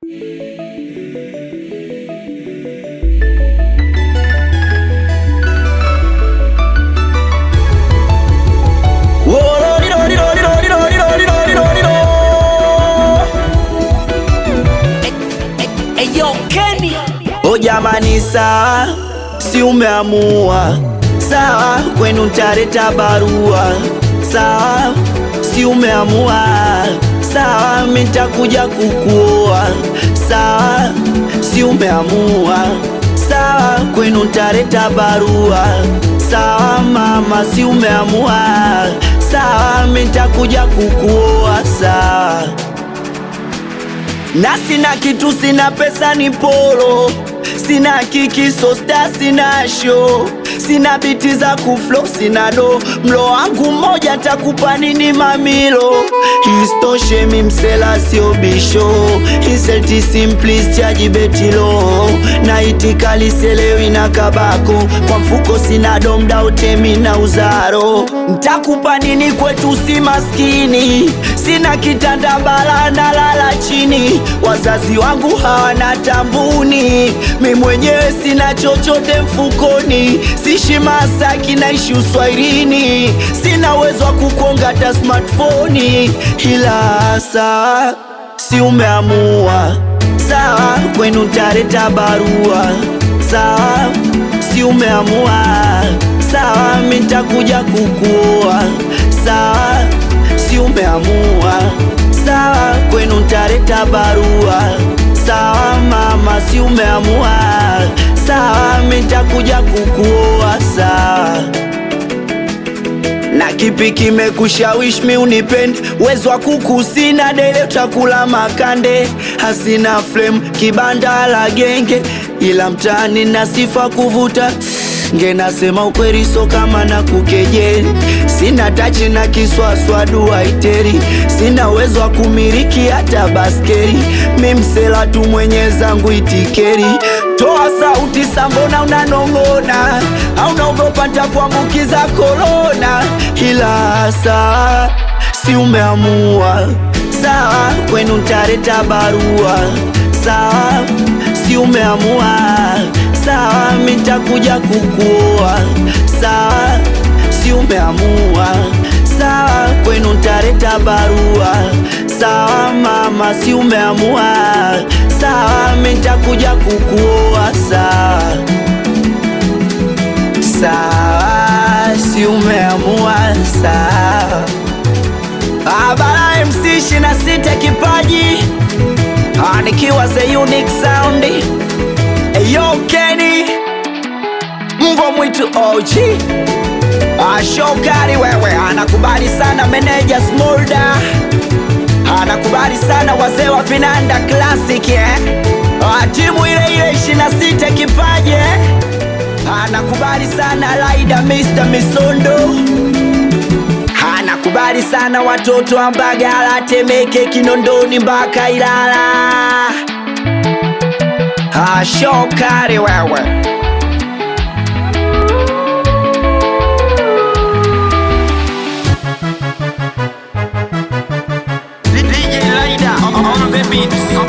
O jamani, sawa, si umeamua sawa, kwenu ntaleta barua sawa, si umeamua sawa, mitakuja kukuoa sawa, si umeamua sawa, kwenu ntaleta barua sawa, mama, si umeamua sawa, mitakuja kukuoa sawa na sina kitu, sina pesa, ni polo, sina kiki, sosta, sina show, sina biti za kuflo, sina do, mlo wangu mmoja takupa nini mamilo? Istoshe mi msela sio bisho, inselti simplis chaji betilo, na itikali selewi na kabako, kwa mfuko sina domda utemi na uzaro, ntakupa nini kwetu si maskini, sina kitanda bala na lala chini, wazazi wangu hawana tambuni, mi mwenyewe sina chochote mfukoni, sishi Masaki naishi uswairini, sina uwezo wa kukonga hata smartphone, ila saa si umeamua sawa, kwenu ntaleta barua sawa, si umeamua sawa, mi ntakuja kukuoa sawa, si umeamua sawa, kwenu ntaleta barua sawa, mama, si umeamua sawa, mi ntakuja kukuoa sawa na kipi kimekushawishi mi unipende? Uwezo wa kuku sina, dele utakula makande, hasina flame, kibanda la genge, ila mtaani na sifa kuvuta nge, nasema ukweli, so kama na kukejeli, sina tachi na kiswaswa duaiteri, sina uwezo wa kumiliki hata baskeli, mi msela tu mwenye zangu itikeri. Toa sauti sambona unanong'ona, au naogopa ntakuambukiza korona, ila saa si umeamua sawa, kwenu ntaleta barua sawa, si umeamua sawa, mi ntakuja kukuoa sawa, si umeamua sawa, kwenu ntaleta barua sawa, mama, si umeamua sawa, mi ntakuja kukuoa sawa sawa, si umeamua sawa. Abara MC ishirini na sita kipaji Ah, nikiwa the unique sound Eyo Kenny mbwa mwitu OG Ah, Shokari wewe anakubali sana meneja Smolda anakubali sana wazee wa Vinanda Classic eh? Ah, timu ile ile ishirini na sita kipaji eh? anakubali sana Laida Mr. Misondo anakubali sana watoto wa Mbagala, Temeke, Kinondoni mpaka Ilala. Ah, Shokari wewe DJ Laida on the beat.